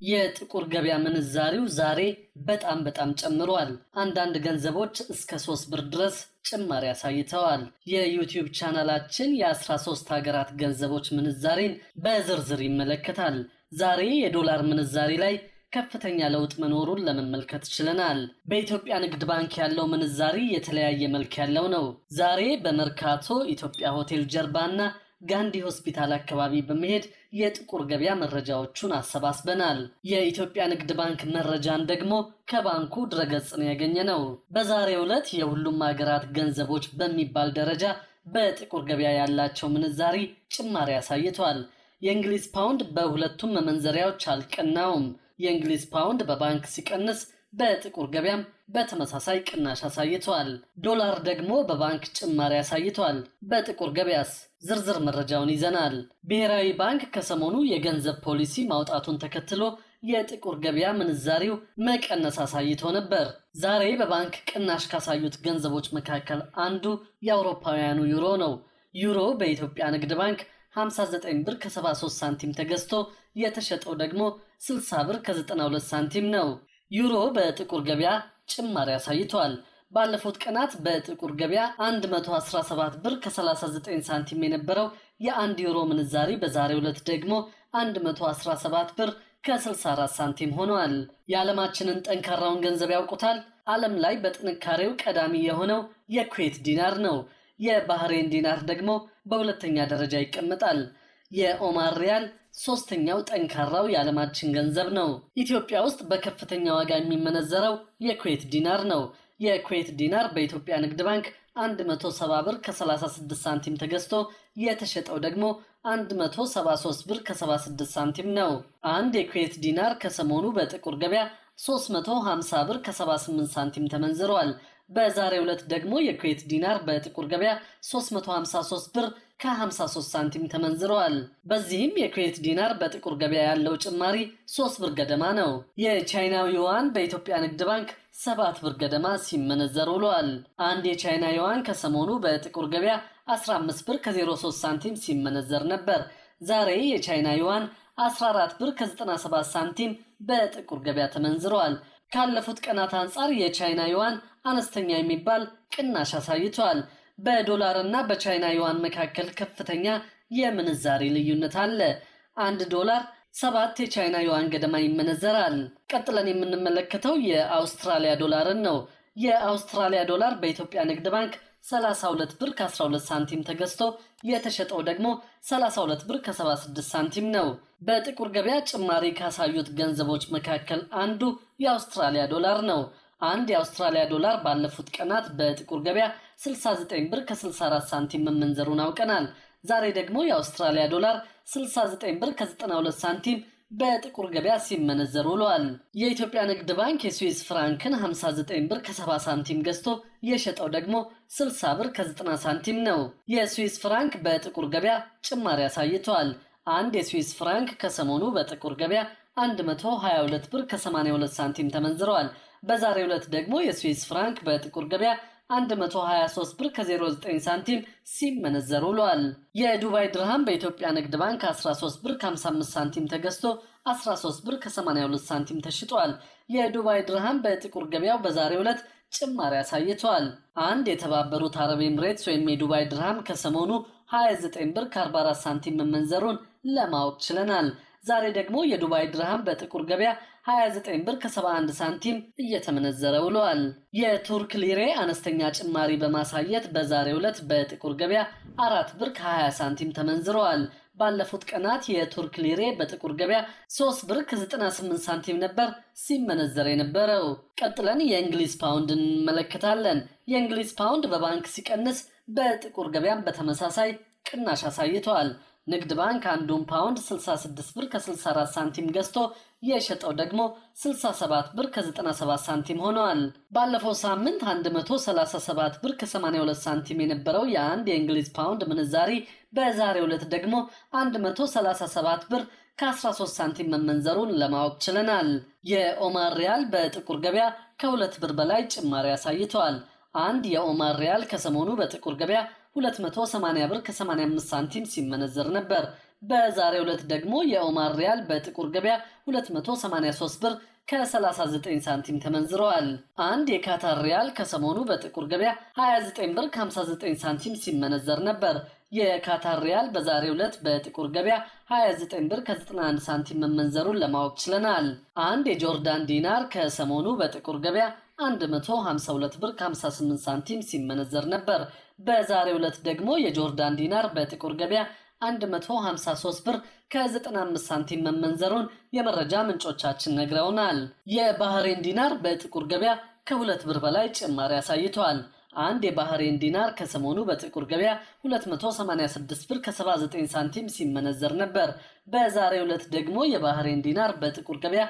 የጥቁር ገበያ ምንዛሪው ዛሬ በጣም በጣም ጨምሯል። አንዳንድ ገንዘቦች እስከ ሶስት ብር ድረስ ጭማሪ አሳይተዋል። የዩቲዩብ ቻናላችን የ13 ሀገራት ገንዘቦች ምንዛሬን በዝርዝር ይመለከታል። ዛሬ የዶላር ምንዛሬ ላይ ከፍተኛ ለውጥ መኖሩን ለመመልከት ችለናል። በኢትዮጵያ ንግድ ባንክ ያለው ምንዛሪ የተለያየ መልክ ያለው ነው። ዛሬ በመርካቶ ኢትዮጵያ ሆቴል ጀርባና ጋንዲ ሆስፒታል አካባቢ በመሄድ የጥቁር ገበያ መረጃዎቹን አሰባስበናል። የኢትዮጵያ ንግድ ባንክ መረጃን ደግሞ ከባንኩ ድረገጽ ነው ያገኘ ነው። በዛሬው ዕለት የሁሉም ሀገራት ገንዘቦች በሚባል ደረጃ በጥቁር ገበያ ያላቸው ምንዛሪ ጭማሪ አሳይቷል። የእንግሊዝ ፓውንድ በሁለቱም መመንዘሪያዎች አልቀናውም። የእንግሊዝ ፓውንድ በባንክ ሲቀንስ በጥቁር ገበያም በተመሳሳይ ቅናሽ አሳይቷል። ዶላር ደግሞ በባንክ ጭማሪ አሳይቷል። በጥቁር ገበያስ ዝርዝር መረጃውን ይዘናል። ብሔራዊ ባንክ ከሰሞኑ የገንዘብ ፖሊሲ ማውጣቱን ተከትሎ የጥቁር ገበያ ምንዛሪው መቀነስ አሳይቶ ነበር። ዛሬ በባንክ ቅናሽ ካሳዩት ገንዘቦች መካከል አንዱ የአውሮፓውያኑ ዩሮ ነው። ዩሮ በኢትዮጵያ ንግድ ባንክ 59 ብር ከ73 ሳንቲም ተገዝቶ የተሸጠው ደግሞ 60 ብር ከ92 ሳንቲም ነው። ዩሮ በጥቁር ገበያ ጭማሪ አሳይቷል። ባለፉት ቀናት በጥቁር ገበያ 117 ብር ከ39 ሳንቲም የነበረው የአንድ ዩሮ ምንዛሪ በዛሬው ዕለት ደግሞ 117 ብር ከ64 ሳንቲም ሆኗል። የዓለማችንን ጠንካራውን ገንዘብ ያውቁታል? ዓለም ላይ በጥንካሬው ቀዳሚ የሆነው የኩዌት ዲናር ነው። የባህሬን ዲናር ደግሞ በሁለተኛ ደረጃ ይቀመጣል። የኦማር ሪያል ሶስተኛው ጠንካራው የዓለማችን ገንዘብ ነው። ኢትዮጵያ ውስጥ በከፍተኛ ዋጋ የሚመነዘረው የኩዌት ዲናር ነው። የኩዌት ዲናር በኢትዮጵያ ንግድ ባንክ 170 ብር ከ36 ሳንቲም ተገዝቶ የተሸጠው ደግሞ 173 ብር ከ76 ሳንቲም ነው። አንድ የኩዌት ዲናር ከሰሞኑ በጥቁር ገበያ 350 ብር ከ78 ሳንቲም ተመንዝሯል። በዛሬው ዕለት ደግሞ የኩዌት ዲናር በጥቁር ገበያ 353 ብር ከ53 ሳንቲም ተመንዝረዋል። በዚህም የኩዌት ዲናር በጥቁር ገበያ ያለው ጭማሪ 3 ብር ገደማ ነው። የቻይናው ዩዋን በኢትዮጵያ ንግድ ባንክ 7 ብር ገደማ ሲመነዘር ውሏል። አንድ የቻይና ዩዋን ከሰሞኑ በጥቁር ገበያ 15 ብር ከ03 ሳንቲም ሲመነዘር ነበር። ዛሬ የቻይና ዩዋን 14 ብር ከ97 ሳንቲም በጥቁር ገበያ ተመንዝረዋል። ካለፉት ቀናት አንጻር የቻይና ዩዋን አነስተኛ የሚባል ቅናሽ አሳይቷል። በዶላር እና በቻይና ዩዋን መካከል ከፍተኛ የምንዛሬ ልዩነት አለ። አንድ ዶላር ሰባት የቻይና ዩዋን ገደማ ይመነዘራል። ቀጥለን የምንመለከተው የአውስትራሊያ ዶላርን ነው። የአውስትራሊያ ዶላር በኢትዮጵያ ንግድ ባንክ 32 ብር ከ12 ሳንቲም ተገዝቶ የተሸጠው ደግሞ 32 ብር ከ76 ሳንቲም ነው። በጥቁር ገበያ ጭማሪ ካሳዩት ገንዘቦች መካከል አንዱ የአውስትራሊያ ዶላር ነው። አንድ የአውስትራሊያ ዶላር ባለፉት ቀናት በጥቁር ገበያ 69 ብር ከ64 ሳንቲም መመንዘሩን አውቀናል። ዛሬ ደግሞ የአውስትራሊያ ዶላር 69 ብር ከ92 ሳንቲም በጥቁር ገበያ ሲመነዘር ውለዋል። የኢትዮጵያ ንግድ ባንክ የስዊስ ፍራንክን 59 ብር ከ70 ሳንቲም ገዝቶ የሸጠው ደግሞ 60 ብር ከ90 ሳንቲም ነው። የስዊስ ፍራንክ በጥቁር ገበያ ጭማሪ አሳይቷል። አንድ የስዊስ ፍራንክ ከሰሞኑ በጥቁር ገበያ 122 ብር ከ82 ሳንቲም ተመንዝረዋል። በዛሬው ዕለት ደግሞ የስዊስ ፍራንክ በጥቁር ገበያ 123 ብር ከ09 ሳንቲም ሲመነዘር ውሏል። የዱባይ ድርሃም በኢትዮጵያ ንግድ ባንክ 13 ብር ከ55 ሳንቲም ተገዝቶ 13 ብር ከ82 ሳንቲም ተሽጧል። የዱባይ ድርሃም በጥቁር ገበያው በዛሬው ዕለት ጭማሪ አሳይቷል። አንድ የተባበሩት አረብ ኤምሬትስ ወይም የዱባይ ድርሃም ከሰሞኑ 29 ብር ከ44 ሳንቲም መመንዘሩን ለማወቅ ችለናል። ዛሬ ደግሞ የዱባይ ድርሃም በጥቁር ገበያ 29 ብር ከ71 ሳንቲም እየተመነዘረ ውለዋል። የቱርክ ሊሬ አነስተኛ ጭማሪ በማሳየት በዛሬው ዕለት በጥቁር ገበያ 4 ብር ከ20 ሳንቲም ተመንዝረዋል። ባለፉት ቀናት የቱርክ ሊሬ በጥቁር ገበያ 3 ብር ከ98 ሳንቲም ነበር ሲመነዘር የነበረው። ቀጥለን የእንግሊዝ ፓውንድ እንመለከታለን። የእንግሊዝ ፓውንድ በባንክ ሲቀንስ በጥቁር ገበያም በተመሳሳይ ቅናሽ አሳይተዋል። ንግድ ባንክ አንዱን ፓውንድ 66 ብር ከ64 ሳንቲም ገዝቶ የሸጠው ደግሞ 67 ብር ከ97 ሳንቲም ሆነዋል። ባለፈው ሳምንት 137 ብር ከ82 ሳንቲም የነበረው የአንድ የእንግሊዝ ፓውንድ ምንዛሪ በዛሬው ዕለት ደግሞ 137 ብር ከ13 ሳንቲም መመንዘሩን ለማወቅ ችለናል። የኦማር ሪያል በጥቁር ገበያ ከሁለት ብር በላይ ጭማሪ አሳይተዋል። አንድ የኦማር ሪያል ከሰሞኑ በጥቁር ገበያ 280 ብር ከ85 ሳንቲም ሲመነዘር ነበር። በዛሬው ዕለት ደግሞ የኦማር ሪያል በጥቁር ገበያ 283 ብር ከ39 ሳንቲም ተመንዝረዋል። አንድ የካታር ሪያል ከሰሞኑ በጥቁር ገበያ 29 ብር ከ59 ሳንቲም ሲመነዘር ነበር። የካታር ሪያል በዛሬው ዕለት በጥቁር ገበያ 29 ብር ከ91 ሳንቲም መመንዘሩን ለማወቅ ችለናል። አንድ የጆርዳን ዲናር ከሰሞኑ በጥቁር ገበያ 152 ብር ከ58 ሳንቲም ሲመነዘር ነበር። በዛሬው ዕለት ደግሞ የጆርዳን ዲናር በጥቁር ገበያ 153 ብር ከ95 ሳንቲም መመንዘሩን የመረጃ ምንጮቻችን ነግረውናል። የባህሬን ዲናር በጥቁር ገበያ ከሁለት ብር በላይ ጭማሪ አሳይቷል። አንድ የባህሬን ዲናር ከሰሞኑ በጥቁር ገበያ 286 ብር ከ79 ሳንቲም ሲመነዘር ነበር። በዛሬው ዕለት ደግሞ የባህሬን ዲናር በጥቁር ገበያ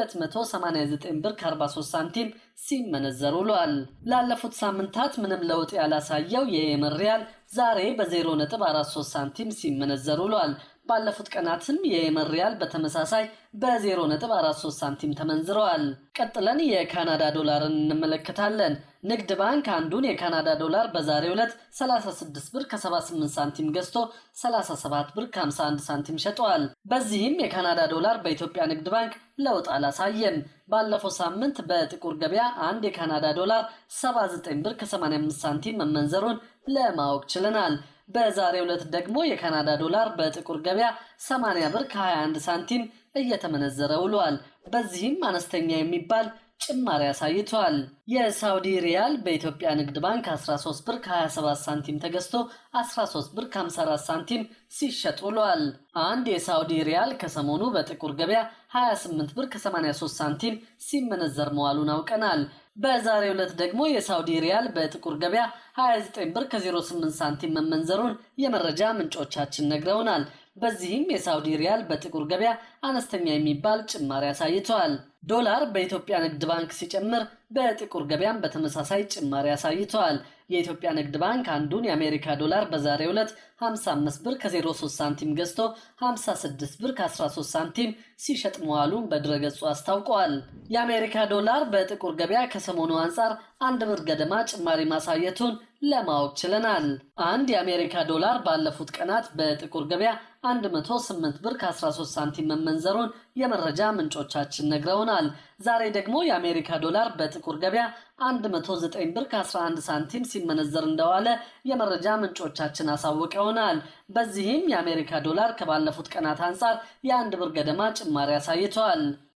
289 ብር ከ43 ሳንቲም ሲመነዘር ውሏል። ላለፉት ሳምንታት ምንም ለውጥ ያላሳየው የየመን ሪያል ዛሬ በ0.43 ሳንቲም ሲመነዘር ውሏል። ባለፉት ቀናትም የየመን ሪያል በተመሳሳይ በ0.43 ሳንቲም ተመንዝረዋል። ቀጥለን የካናዳ ዶላርን እንመለከታለን። ንግድ ባንክ አንዱን የካናዳ ዶላር በዛሬው ዕለት 36 ብር ከ78 ሳንቲም ገዝቶ 37 ብር ከ51 ሳንቲም ሸጠዋል። በዚህም የካናዳ ዶላር በኢትዮጵያ ንግድ ባንክ ለውጥ አላሳየም። ባለፈው ሳምንት በጥቁር ገበያ አንድ የካናዳ ዶላር 79 ብር ከ85 ሳንቲም መመንዘሩን ለማወቅ ችለናል። በዛሬው ዕለት ደግሞ የካናዳ ዶላር በጥቁር ገበያ 80 ብር ከ21 ሳንቲም እየተመነዘረ ውሏል። በዚህም አነስተኛ የሚባል ጭማሪ አሳይቷል። የሳውዲ ሪያል በኢትዮጵያ ንግድ ባንክ 13 ብር ከ27 ሳንቲም ተገዝቶ 13 ብር ከ54 ሳንቲም ሲሸጥ ውሏል። አንድ የሳውዲ ሪያል ከሰሞኑ በጥቁር ገበያ 28 ብር ከ83 ሳንቲም ሲመነዘር መዋሉን አውቀናል። በዛሬው ዕለት ደግሞ የሳውዲ ሪያል በጥቁር ገበያ 29 ብር ከ08 ሳንቲም መመንዘሩን የመረጃ ምንጮቻችን ነግረውናል። በዚህም የሳውዲ ሪያል በጥቁር ገበያ አነስተኛ የሚባል ጭማሪ አሳይተዋል። ዶላር በኢትዮጵያ ንግድ ባንክ ሲጨምር በጥቁር ገበያም በተመሳሳይ ጭማሪ አሳይተዋል። የኢትዮጵያ ንግድ ባንክ አንዱን የአሜሪካ ዶላር በዛሬው ዕለት 55 ብር ከ03 ሳንቲም ገዝቶ 56 ብር ከ13 ሳንቲም ሲሸጥ መዋሉን በድረገጹ አስታውቀዋል። የአሜሪካ ዶላር በጥቁር ገበያ ከሰሞኑ አንጻር አንድ ብር ገደማ ጭማሪ ማሳየቱን ለማወቅ ችለናል። አንድ የአሜሪካ ዶላር ባለፉት ቀናት በጥቁር ገበያ 108 ብር ከ13 ሳንቲም መመንዘሩን የመረጃ ምንጮቻችን ነግረውናል። ዛሬ ደግሞ የአሜሪካ ዶላር በጥቁር ገበያ 109 ብር ከ11 ሳንቲም ሲመነዘር እንደዋለ የመረጃ ምንጮቻችን አሳውቀውናል። በዚህም የአሜሪካ ዶላር ከባለፉት ቀናት አንጻር የአንድ ብር ገደማ ጭማሪ አሳይተዋል።